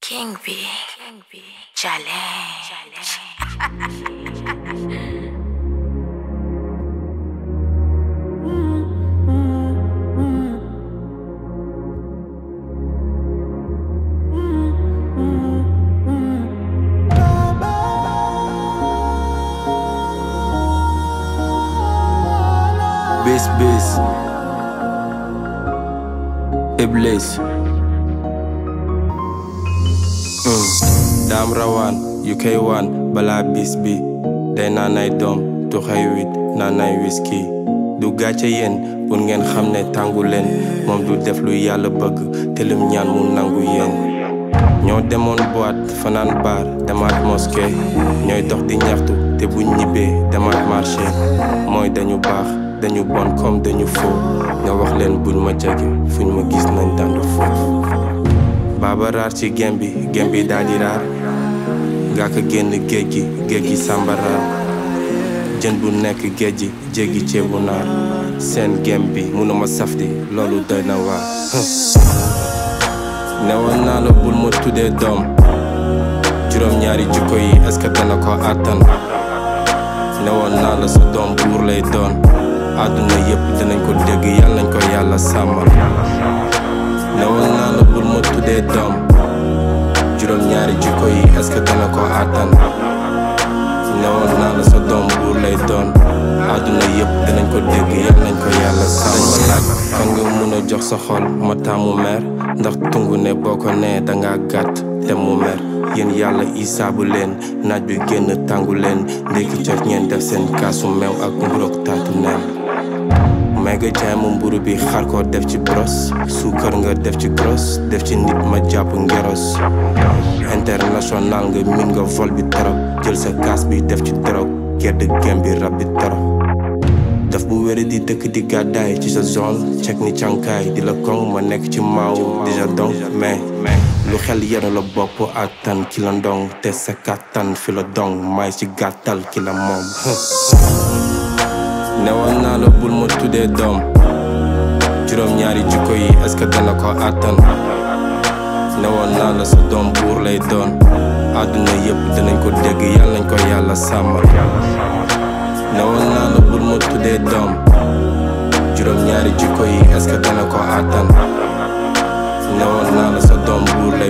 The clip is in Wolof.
King B. King B. Challenge. Bis bis Iblis mm. Daam rawaan yu koy waan balaa bis bi day naan ay doom tu xëy wit naan ay whisky du gàcce yéen pour ngeen xam ne tàngu leen moom du def lu yàlla bëgg te lim ñaan mu nangu yéen ñoo demoon boîte fanaan baar demaat mosquée ñooy dox di ñaxtu te buñ ñibbee demaat marché mooy dañu baax dañu bon comme dañu faux nga wax leen buñ ma jege fuñ ma gis nañ dandu foofu baaba raar ci gem bi gem bi daal di raar nga ko génn géej gi géej gi sàmba raar jën bu nekk géej gi jéggi ceebu naar seen gem bi munuma saf di loolu doy na waar newoon naa la bul ma tuddee doom juróom-ñaari jikko yi est-ce que dana ko àttan newoon naa la sa doom buur lay doon àdduna yépp dinañ ko dégg yàlla nañ ko yàlla sàmmal newoon naa la bul ma tuddee doom juróom-ñaari jikko yi est-ce que dana ko àttan newoon naa la sa doom buur lay doon àdduna yépp dinañ ko dégg yàlla nañ ko yàlla sàmmal ma laaj kan nga mun a jox sa xol ma taamu mer ndax tungu ne boo ko nee danga gàtt te mu mer yéen yàlla isaabu leen naaj bi génn tàngu leen ndékki jot ngeen def seen kaasu meew ak mburoog tàntu neen may nga jaay mu mburu bi xar ko def ci bros suukar nga def ci gros def ci nit ma jàpp ngeros international nga min nga vol bi torop jël sa kaas bi def ci dorog gedd gem bi rab bi torop daf bu wére di dëkk di gàddaay ci sa zone cek ni cànkaay di la koŋ ma nekk ci maaw déjà donc mais lu xel yenu la bopp attan ki la ndong te sa kàttan fi la dong may ci gàttal ki la moom newoon naa la bul ma tuddee doom juróom-ñaari jikko yi est-ce que dana ko àttan newoon naa la sa doom buur lay doon àdduna yépp dinañ ko dégg yàlla nañ ko yàlla sàmmal newoon naa la bul ma tuddee doom juróom-ñaari jikko yi est-ce que dana ko àttan newoon naa la sa doom buur lay